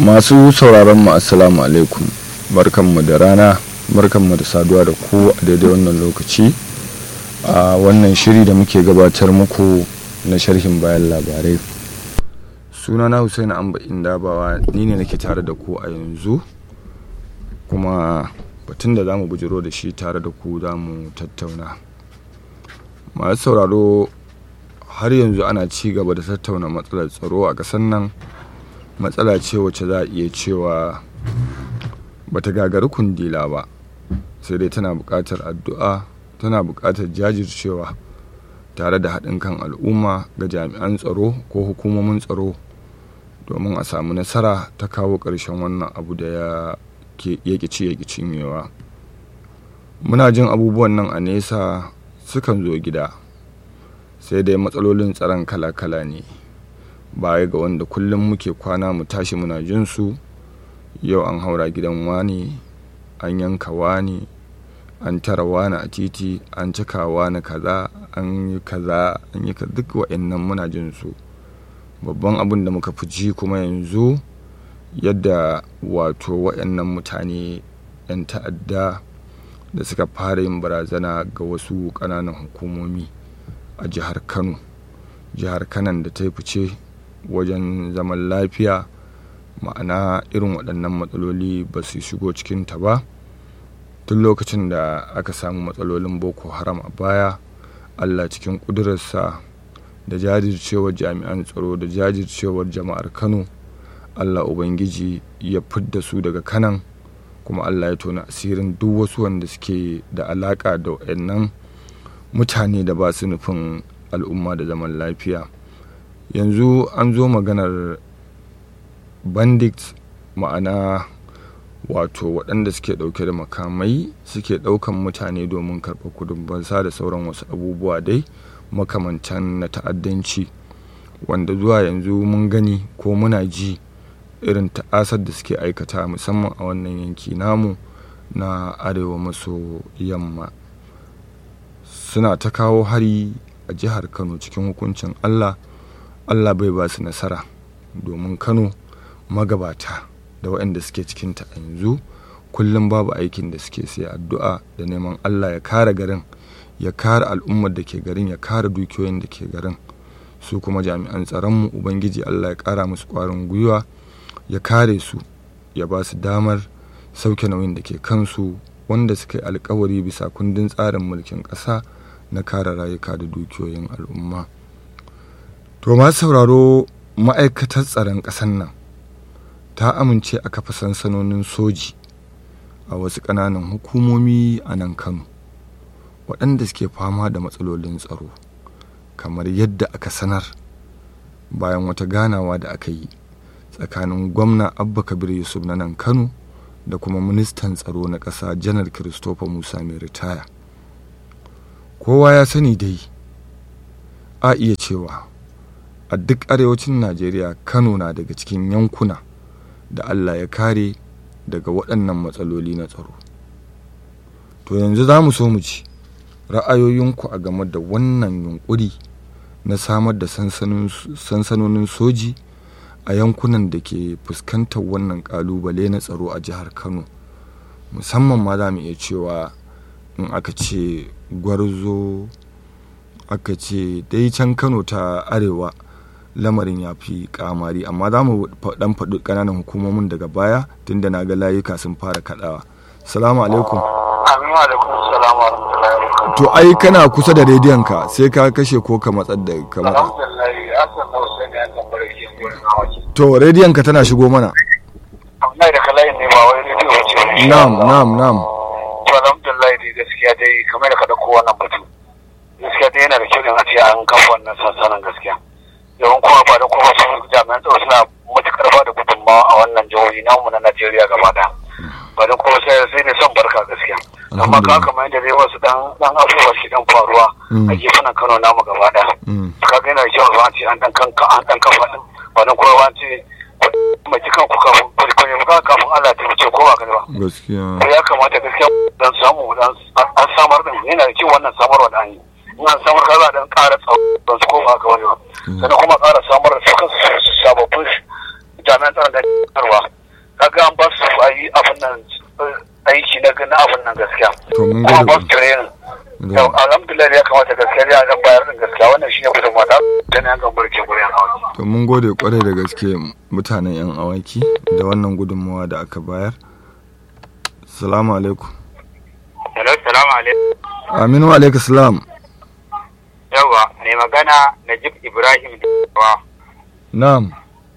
masu sauraron mu assalamu alaikum barkanmu da rana barkanmu da saduwa da ku a daidai wannan lokaci a wannan shiri da muke gabatar muku na sharhin bayan labarai sunana Hussein Amba Indabawa ni ne nake tare da ku a yanzu kuma batun da za mu bujiro da shi tare da ku za mu tattauna masu sauraro har yanzu ana ci gaba da tattauna matsalar tsaro a ƙasar nan matsala ce wacce za a iya cewa bata gagari kundila ba sai dai tana buƙatar addu'a tana buƙatar jajircewa tare da haɗin kan al'umma ga jami'an tsaro ko hukumomin tsaro domin a samu nasara ta kawo ƙarshen wannan abu da ya yake ci yake cinyewa muna jin abubuwan nan a nesa sukan zo gida sai dai matsalolin tsaron kala-kala ne baya ga wanda kullum muke kwana mu tashi muna jin su yau an haura gidan wani an yanka wani an tara wani a titi an cika wani kaza an yi kaza an yi duk wa'annan muna jin su babban abin da muka fi ji kuma yanzu yadda wato wa'annan mutane 'yan ta'adda da suka fara yin barazana ga wasu ƙananan hukumomi a jihar kano jihar kanan da ta fice wajen zaman lafiya ma'ana irin waɗannan matsaloli ba su shigo cikinta ba tun lokacin da aka samu matsalolin boko haram a baya allah cikin ƙudurarsa da jajircewar jami'an tsaro da jajircewar jama'ar kano allah ubangiji ya fidda su daga kanan kuma allah ya tona asirin duk wasu wanda suke da alaƙa da waɗannan mutane da ba su nufin al'umma da zaman lafiya yanzu an zo maganar bandit ma'ana wato waɗanda suke ɗauke da makamai suke ɗaukan mutane domin karɓar kudin bansa da sauran wasu abubuwa dai makamantan na ta'addanci wanda zuwa yanzu mun gani ko muna ji irin ta'asar da suke aikata musamman a wannan yanki namu na arewa maso yamma suna ta kawo hari a jihar kano cikin hukuncin allah allah bai ba su nasara domin kano magabata da waɗanda suke cikinta a yanzu kullum babu aikin da suke sai addu'a da neman allah ya kare garin ya kare al'ummar da ke garin ya kare dukiyoyin da ke garin su kuma jami'an tsaronmu ubangiji allah ya kara musu ƙwarin gwiwa ya kare su ya ba su damar sauke nauyin da ke kansu wanda suka yi alkawari bisa kundin tsarin mulkin ƙasa na kare rayuka da dukiyoyin al'umma to masu sauraro ma'aikatar tsaron ƙasar nan ta amince a kafa sansanonin soji a wasu ƙananan hukumomi a nan kano waɗanda suke fama da matsalolin tsaro kamar yadda aka sanar bayan wata ganawa da aka yi tsakanin gwamna abba kabir yusuf na nan kano da kuma ministan tsaro na ƙasa janar christopher musa mai ritaya kowa ya sani dai a iya cewa a duk arewacin najeriya kano na daga cikin yankuna da allah ya kare daga waɗannan matsaloli na tsaro to yanzu za mu so mu ci ra'ayoyinku a game da wannan yunkuri na samar da sansanonin soji a yankunan da ke fuskantar wannan kalubale na tsaro a jihar kano musamman ma za mu iya cewa in aka ce gwarzo aka ce dai can kano ta arewa lamarin ya fi kamari amma za mu dan faɗi ƙananan hukumomin daga baya tunda na ga layuka sun fara kaɗawa salamu alaikum to ai kana kusa da rediyon ka sai ka kashe ko ka matsar da ka matsa to rediyon ka tana shigo mana na'am na'am na'am to alhamdulillah dai gaskiya dai kamar da ka dauko wannan batu gaskiya dai yana da kyau in a ce an kafa wannan sansanin gaskiya yawan kuma ba da kuma su jami'an tsaro suna matukar ba da gudunmawa a wannan jihohi namu na Najeriya gaba da ba da kuma sai sai ne son barka gaskiya amma ka kamar yadda dai wasu dan dan abubuwa shi dan faruwa a gefen Kano namu gaba da ka ga yana da kyau ba ce an dan kanka an dan kafa din ba da kuma ba ce mai cikan ku kafin kwalkwale ba kafin Allah ta wuce ko ba gani ba gaskiya ya kamata gaskiya dan samu dan an samar din yana da kyau wannan samarwa da an yi in an samar kaza dan ƙara tsawon su ko ba ga wani ba sannan kuma ƙara samar da su kansu sababbin jami'an tsaron da karwa na na abun nan gaskiya to mun kuma gode ba su training da- yau alhamdulillah ya kamata gaskiya ya zan bayar da gaskiya wannan shine gudun mata da na yankan barke gurin hawa to mun gode kwarai da gaske mutanen yan awaki da wannan gudunmawa da aka bayar salamu alaikum Hello, salamu alaikum. aminu alaikum salam Yawa, mai magana Najib Ibrahim Dawa. na'am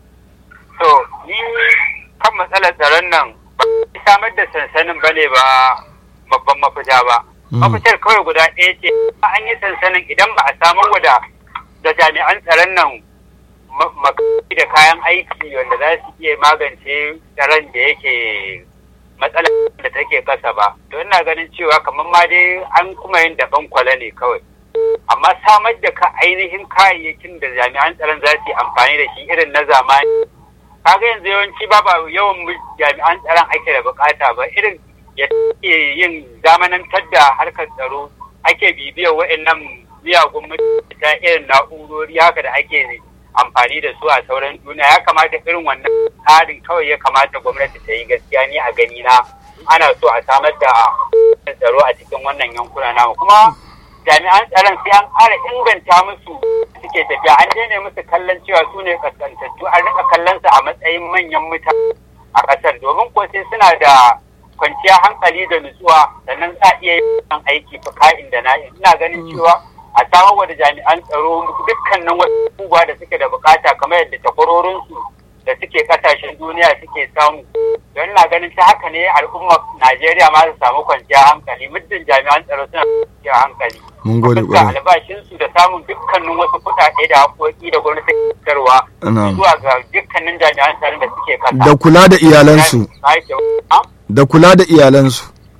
So, ni kan matsalar tsaron nan ba a samar da sansanin bane ba babban mafita ba. Mm. Mafitar kawai guda ɗaya ce, an yi sansanin idan ba a samar wada da jami'an tsaron nan ma- makamai da kayan aiki wanda za su iya magance tsaron da yake matsalar da take kasa ba. To ina ganin cewa kamar ma dai an kuma yin daban kwale ne kawai. amma samar da ka ainihin kayayyakin da jami'an tsaron za su yi amfani da shi irin na zamani kaga yanzu yawanci ba ba yawan mu- jami'an tsaron ake da bukata ba irin ya ke yin zamanantar da harkar tsaro ake bibiyar wa'annan miyagun mutane ta irin na'urori haka da ake amfani da su a sauran duniya ya kamata irin wannan tsarin kawai ya kamata gwamnati ta yi gaskiya ni a gani na ana so a samar da tsaro a cikin wannan yankuna namu kuma jami'an tsaron sai an ƙara inganta musu suke tafiya an daina musu kallon cewa su ne kaskantattu an rika kallon su a matsayin manyan mutane a ƙasar domin ko sai suna da kwanciyar hankali da nutsuwa sannan za a iya yin aiki fa ka'in da na'in ina ganin cewa a samar da jami'an tsaro dukkanin wasu abubuwa da suke da bukata kamar yadda takwarorinsu da suke kasashen duniya suke samu don na ganin ta haka ne al'ummar najeriya ma su samu kwanciyar hankali muddin jami'an tsaro suna kwanciyar hankali mun gode fuska kwarai albashinsu da samun dukkanin wasu kuɗaɗe da haƙoƙi da gwamnati ke fitarwa Na'am. zuwa ga dukkanin jami'an tsaron da suke kasa. da kula da iyalansu Ah? da kula da iyalansu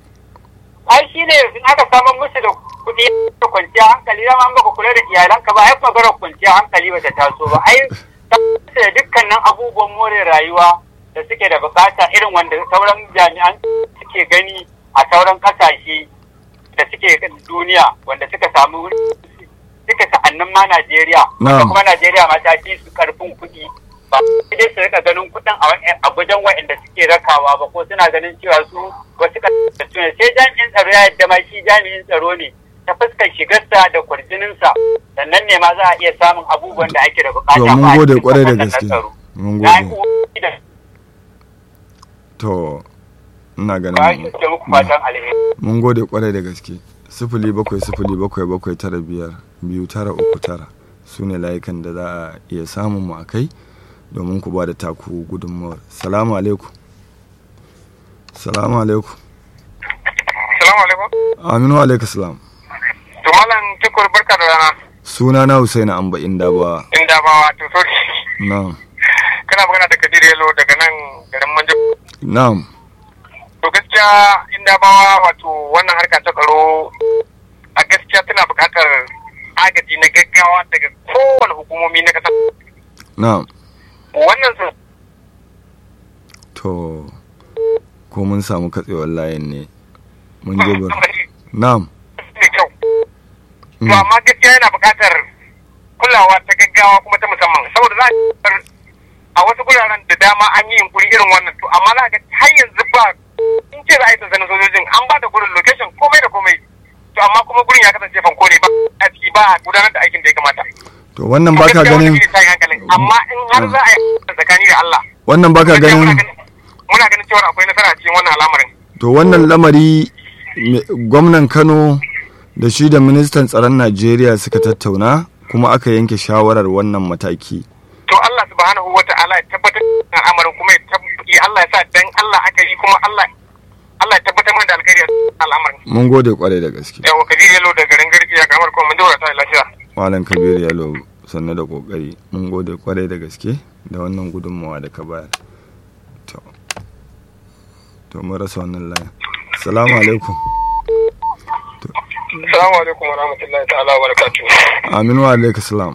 Ai shi ne in aka samar musu da kuɗi da kwanciyar hankali dama an baka kula da iyalanka ba ai maganar kwanciyar hankali ba ta taso ba ai tabbatar da dukkanin abubuwan more rayuwa da suke da bukata irin wanda sauran jami'an suke gani a sauran kasashe da suke duniya wanda suka samu suka sa'annin ma Najeriya wanda Na'am. kuma Najeriya ma ta fi su karfin kuɗi ba sai dai su rika ganin kuɗin a wa- a gujen waɗanda suke rakawa ba ko suna ganin cewa su wasu kasashe ne sai jami'in tsaro ya yadda ma shi jami'in tsaro ne ta fuskar shigarsa da kwarjininsa sannan ne ma za a iya samun abubuwan da ake da bukata to ba mun a gode cikin kwarai da wannan gaske tsaro. mun Na yi gode umarni da to ina ba ganin shi ke muku fatan alheri. mun gode kwarai da gaske sifili bakwai sifili bakwai bakwai tara biyar biyu tara uku tara su ne layukan da za a iya samun mu a kai domin ku ba da taku gudunmawar salamu alaikum salamu alaikum Salamu alaikum. aminu alaikum salam To malam tukur barka da rana. suna na husaini amba inda ba Inda ba wato sorry. na'am Kana magana da Kadir Yalo daga nan garin Manjo. na'am To gaskiya inda bawa wato wannan harka ta tsaro a gaskiya tana buƙatar agaji na gaggawa daga kowane hukumomi na ƙasa. na'am Wannan su to ko mun samu katsewar layin ne mun je bar na'am ne kyau. Mm. To amma gaskiya yana buƙatar kulawa ta gaggawa kuma ta musamman saboda za a a wasu guraren da dama an yi yunkuri irin wannan to amma za ga har yanzu ba in ce za a yi sansanin sojojin an ba da gurin location komai da komai to amma kuma gurin ya kasance fanko ne ba a ciki ba a gudanar da aikin da ya kamata. to wannan baka Gaskiya ganin wannan shine tashin hankalin. amma in har za a yi tsakani da Allah wannan baka gaskiya muna ganin muna ganin cewa akwai nasara a cikin wannan al'amarin to wannan lamari me- gwamnan kano da shi da ministan tsaron najeriya suka tattauna kuma aka yanke shawarar wannan mataki to Allah subhanahu wa ta'ala ya tabbatar da al'amarin kuma ya tabbatar Allah ya sa dan Allah aka yi kuma Allah Allah ya tabbatar mana da alkhairi a cikin al'amarin mun gode kwarai da gaske yawa kabir yalo da garin garki ya kamar kuma mun dora ta lafiya malam kabir yalo sannu da kokari mun gode kwarai da gaske da wannan gudunmawa da ka bayar to to mun rasa wannan layin salamu alaikum assalamu alaikum wa rahmatullahi ta'ala wa barakatuh aminu wa alaikum salam